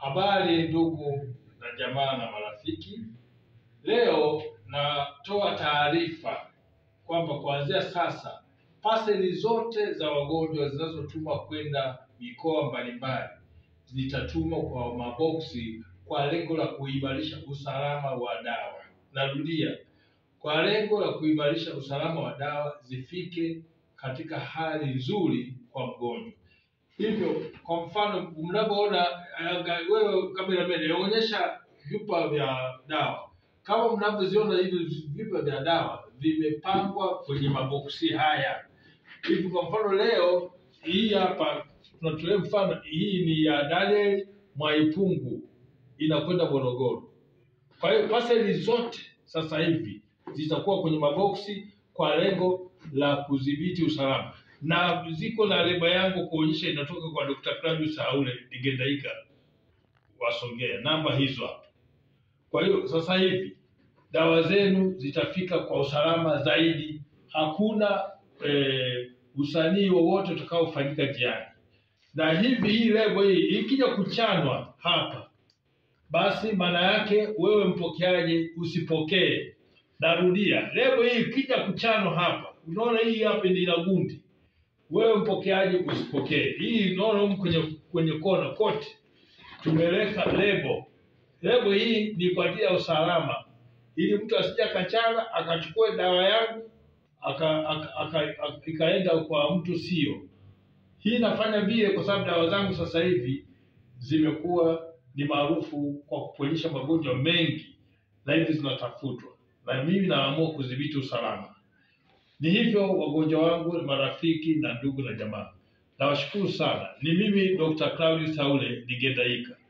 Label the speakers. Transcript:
Speaker 1: Habari ndugu na jamaa na marafiki, leo natoa taarifa kwamba kuanzia sasa paseli zote za wagonjwa zinazotumwa kwenda mikoa mbalimbali zitatumwa kwa maboksi kwa lengo la kuimarisha usalama wa dawa. Narudia, kwa lengo la kuimarisha usalama wa dawa zifike katika hali nzuri kwa mgonjwa. Hivyo kwa mfano, mnavyoona anga- wewe kameramani, onyesha vyupa vya dawa. Kama mnavyoziona hivi vyupa vya dawa vimepangwa kwenye maboksi haya hivi. Kwa mfano leo hii hapa tunatolea mfano, hii ni ya Daniel Mwaipungu inakwenda Morogoro. Kwa hiyo paseli zote sasa hivi zitakuwa kwenye maboksi kwa lengo la kudhibiti usalama, na ziko na leba yangu kuonyesha inatoka kwa Dr. Claudius Haule Digendaika wasongea, namba hizo hapo. Kwa hiyo sasa hivi dawa zenu zitafika kwa usalama zaidi, hakuna eh, usanii wowote utakaofanyika njiani. Na hivi hii lebo hii ikija kuchanwa hapa basi maana yake wewe mpokeaji usipokee. Narudia, lebo hii ikija kuchanwa hapa, unaona hii hapa ni ina gundi, wewe mpokeaji usipokee. Hii unaona humu kwenye kwenye kona kote tumeweka lebo. Lebo hii ni kwa ajili ya usalama, ili mtu asije akachana akachukua dawa yangu aka, aka, aka, aka, ikaenda kwa mtu sio. Hii nafanya vile kwa sababu dawa zangu sasa hivi zimekuwa ni maarufu kwa kuponyesha magonjwa mengi na hivi zinatafutwa, na mimi naamua kudhibiti usalama. Ni hivyo wagonjwa wangu, marafiki na ndugu na jamaa, nawashukuru sana. Ni mimi Dr. Claudius Haule Digendaika.